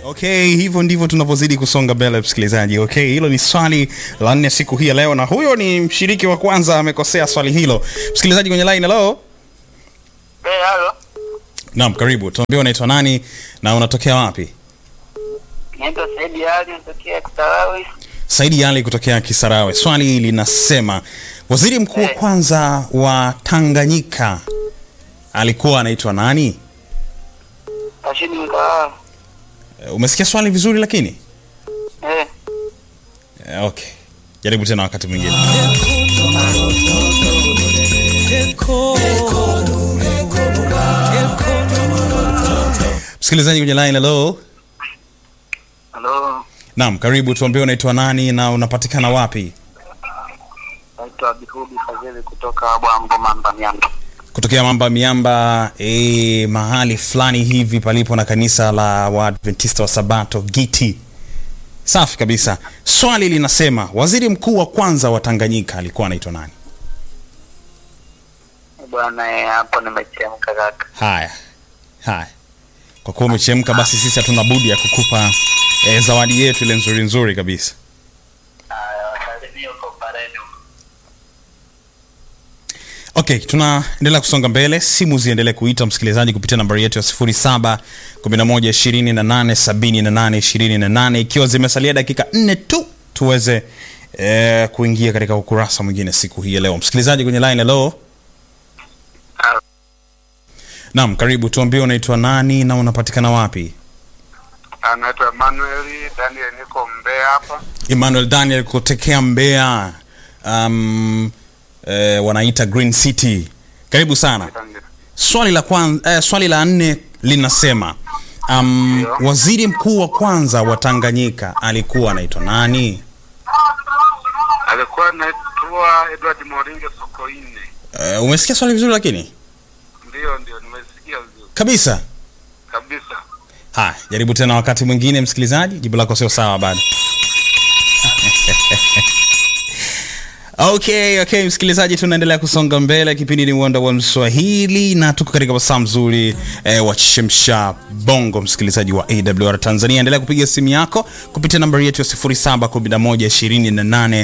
Okay, hivyo ndivyo tunavyozidi kusonga mbele msikilizaji. Okay, hilo ni swali la nne siku hii ya leo, na huyo ni mshiriki wa kwanza amekosea swali hilo. Msikilizaji kwenye line, hello. Eh, halo. Naam, karibu. Tuambie unaitwa nani na unatokea wapi? Naitwa Saidi Ali natokea Kisarawe. Saidi Ali kutokea Kisarawe. Swali linasema waziri mkuu wa Eh. kwanza wa alikuwa anaitwa nani? Rashidi Mkawawa. Eh, Umesikia swali vizuri lakini? Eh, Eh, Okay. Jaribu tena wakati mwingine. Msikilizaji kwenye line, hello. halo. Naam, karibu. Tuambie unaitwa nani na unapatikana wapi? Naitwa Bihudi Fadhili kutoka Bwambo Mamba Miamba. Kutokea Mamba Miamba, e, mahali fulani hivi palipo na kanisa la Waadventista wa Sabato Giti. Safi kabisa. Swali linasema waziri mkuu wa kwanza wa Tanganyika alikuwa anaitwa nani? Bwana eh, hapo nimechemka kaka. Haya, haya, kwa kuwa umechemka, basi sisi hatuna budi ya kukupa e, zawadi yetu ile nzuri nzuri kabisa. Haya, wasalimie huko Pareni huko. Okay, tunaendelea kusonga mbele. Simu ziendelee kuita msikilizaji kupitia nambari yetu ya 07 11 28 78 28 ikiwa zimesalia dakika nne tu tuweze eh, kuingia katika ukurasa mwingine siku hii ya leo. Msikilizaji kwenye line, hello. Halo. Naam, karibu. Tuambie unaitwa nani na unapatikana wapi? Anaitwa Emmanuel Daniel, niko Mbeya hapa. Emmanuel Daniel kutokea Mbeya, um, eh, wanaita Green City. Karibu sana. Swali la kwanza, eh, swali la nne linasema um, Ndio. waziri mkuu wa kwanza wa Tanganyika alikuwa anaitwa nani? Alikuwa anaitwa Edward Moringe Sokoine. Uh, umesikia swali vizuri lakini Ndio, ndio, nimesikia vizuri kabisa. kabisa. Haya, jaribu tena wakati mwingine, msikilizaji, jibu lako sio sawa bado. Okay, okay, msikilizaji, tunaendelea kusonga mbele. Kipindi ni uwanda wa Mswahili na tuko katika wasaa mzuri eh, wa chemsha bongo. Msikilizaji wa AWR Tanzania, endelea kupiga simu yako kupitia nambari yetu ya 0711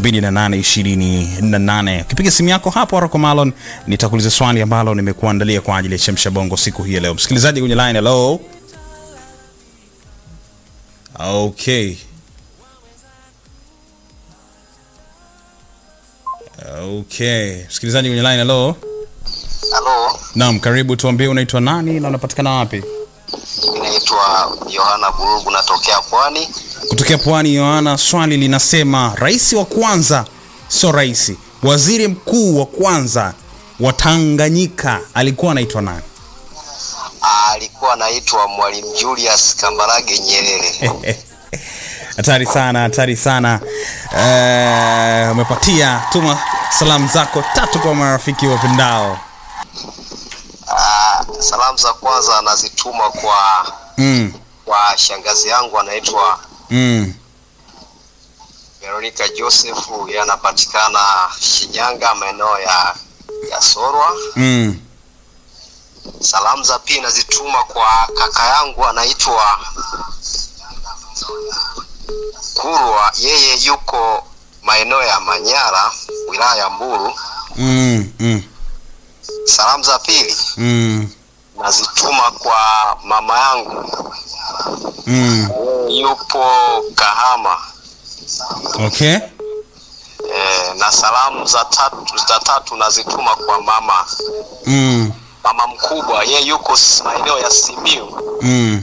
28 Ukipiga simu yako hapo Aroko Malon, nitakuuliza swali ambalo nimekuandalia kwa ajili ya chemsha bongo siku hii ya leo. Msikilizaji kwenye line, hello. Okay. Okay. Msikilizaji kwenye line, hello. Halo, Naam, karibu tuambie unaitwa nani na unapatikana wapi? naitwa Yohana Burugu, natokea Pwani. Kutokea Pwani, Yohana. Swali linasema rais wa kwanza, sio rais, waziri mkuu wa kwanza wa Tanganyika alikuwa anaitwa nani? Alikuwa anaitwa Mwalimu Julius Kambarage Nyerere. Hatari sana, hatari sana. Eh, umepatia. Tuma salamu zako tatu kwa marafiki wapendao. Ah, salamu za kwanza nazituma kwa Mm, kwa shangazi yangu anaitwa mm. Veronica Joseph, yeye anapatikana Shinyanga, maeneo ya ya Sorwa. Mm. Salamu za pili nazituma kwa kaka yangu anaitwa Kurwa, yeye yuko maeneo ya Manyara, wilaya ya Mbulu. Mm, mm, Salamu za pili mm, nazituma kwa mama yangu mm. yupo Kahama. Okay. E, na salamu za tatu, za tatu nazituma kwa mama Mm, mama mkubwa, yeye yuko s- maeneo ya Simiu. mm.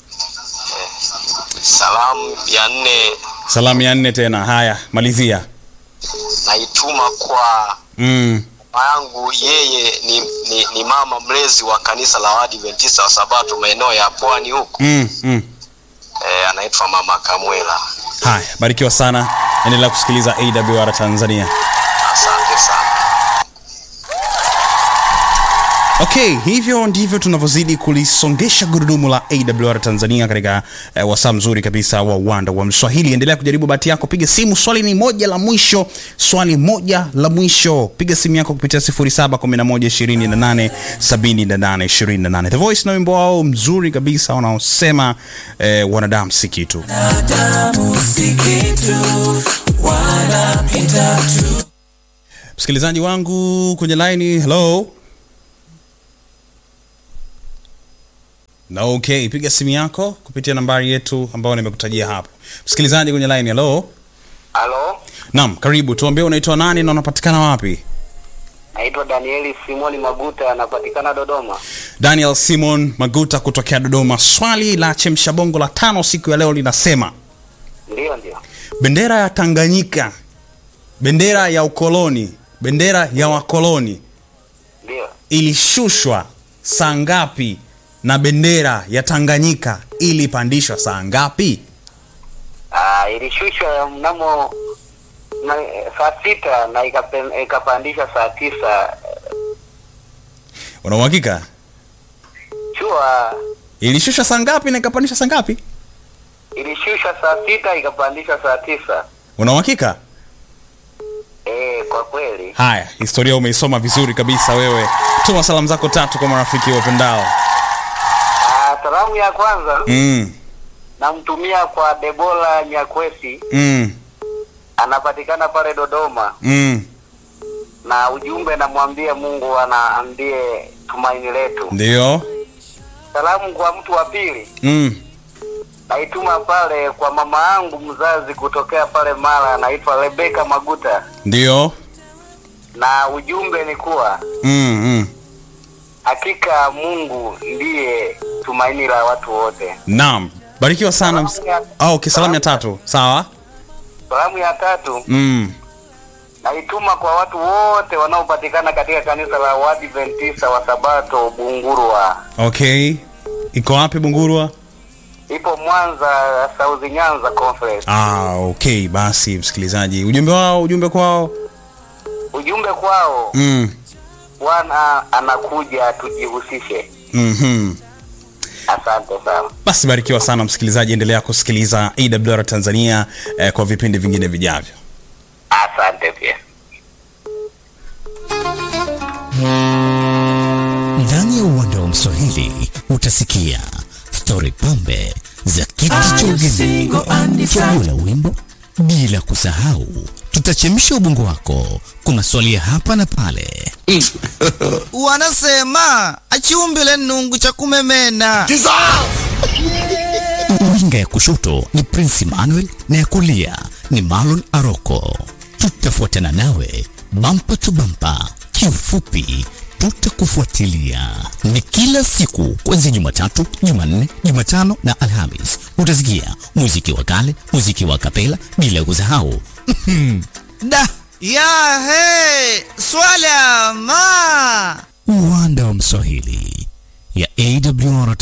Salamu ya nne Salamu ya nne tena. Haya, malizia. naituma kwa Mm. mama yangu, yeye ni, ni, ni mama mlezi wa kanisa la Waadventista wa Sabato maeneo ya Pwani huko. Mm, mm. E, anaitwa mama Kamwela. Haya, barikiwa sana. Endelea kusikiliza AWR Tanzania. Asante sana. okay hivyo ndivyo tunavyozidi kulisongesha gurudumu la awr tanzania katika eh, wasaa mzuri kabisa wa uwanda wa mswahili endelea kujaribu bahati yako piga simu swali ni moja la mwisho swali moja la mwisho piga simu yako kupitia 711287828 the voice na wimbo wao mzuri kabisa wanaosema eh, wanadamu si kitu msikilizaji wangu kwenye laini hello na okay piga simu yako kupitia nambari yetu ambayo nimekutajia hapo msikilizaji kwenye line hello halo naam karibu tuambie unaitwa nani na unapatikana wapi naitwa danieli simoni maguta anapatikana dodoma daniel simon maguta kutokea dodoma swali la chemsha bongo la tano siku ya leo linasema ndiyo ndio bendera ya tanganyika bendera ya ukoloni bendera ya wakoloni ndio ilishushwa saa ngapi na bendera ya tanganyika ilipandishwa saa ngapi Ah, ilishushwa mnamo na, saa sita na ikapen- ikapandishwa saa tisa una uhakika chua ilishushwa saa ngapi na ikapandishwa saa ngapi ilishushwa saa sita ikapandishwa saa tisa una uhakika e, kwa kweli haya historia umeisoma vizuri kabisa wewe tuma salamu zako tatu kwa marafiki wapendao Ah, salamu ya kwanza mm, namtumia kwa debola nyakwesi mm, anapatikana pale dodoma mm. na ujumbe namwambia mungu anaambie tumaini letu ndio salamu kwa mtu wa pili mm. naituma pale kwa mama yangu mzazi kutokea pale mara anaitwa rebeka maguta ndio na ujumbe ni kuwa mm, mm. hakika mungu ndiye tumaini la watu wote naam barikiwa sana ms- Salamu ya- oh, okay, salamu ya tatu sawa salamu ya tatu mm. naituma kwa watu wote wanaopatikana katika kanisa la wadventista wa sabato bungurwa okay iko wapi bungurwa ipo mwanza sauzi nyanza conference ah, okay basi msikilizaji ujumbe wao ujumbe kwao ujumbe kwao mm. bwana anakuja tujihusishe mm-hmm. asante sana basi barikiwa sana msikilizaji endelea kusikiliza awr tanzania eh, kwa vipindi vingine vijavyo asante pia ndani ya uwanda wa mswahili utasikia stori pambe za kiti cha ugeni chaguo la wimbo bila kusahau tutachemsha ubongo wako kwa maswali ya hapa na pale wanasema achiumbile nungu cha kumemena winga ya kushoto ni prince emmanuel na ya kulia ni marlon aroko tutafuatana nawe bampa tu bampa kiufupi tutakufuatilia ni kila siku kuanzia jumatatu jumanne jumatano na alhamis utasikia muziki wa kale muziki wa kapela bila kusahau da ya he swala ma uwanda wa mswahili ya awr